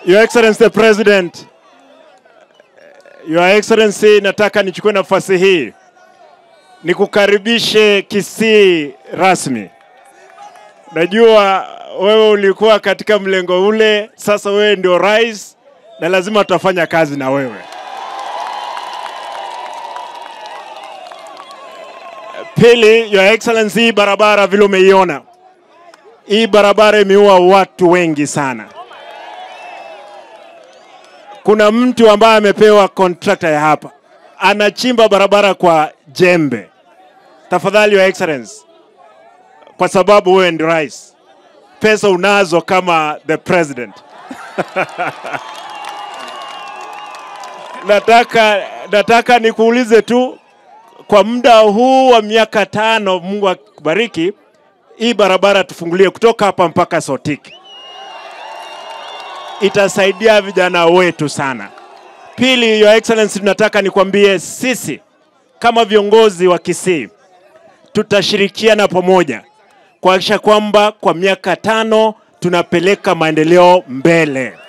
Your Excellency the President, Your Excellency, nataka nichukue nafasi hii nikukaribishe Kisii rasmi. Najua wewe ulikuwa katika mlengo ule, sasa wewe ndio rais na lazima tutafanya kazi na wewe. Pili, Your Excellency, hii barabara vile umeiona, hii barabara imeua watu wengi sana. Kuna mtu ambaye amepewa contractor ya hapa anachimba barabara kwa jembe. Tafadhali Your Excellency, kwa sababu wewe ndio rais, pesa unazo kama the president nataka, nataka nikuulize tu kwa muda huu wa miaka tano, Mungu akubariki, hii barabara tufungulie kutoka hapa mpaka Sotiki, itasaidia vijana wetu sana. Pili, Your Excellency, tunataka nikwambie sisi kama viongozi wa Kisii tutashirikiana pamoja kuhakikisha kwamba kwa miaka tano tunapeleka maendeleo mbele.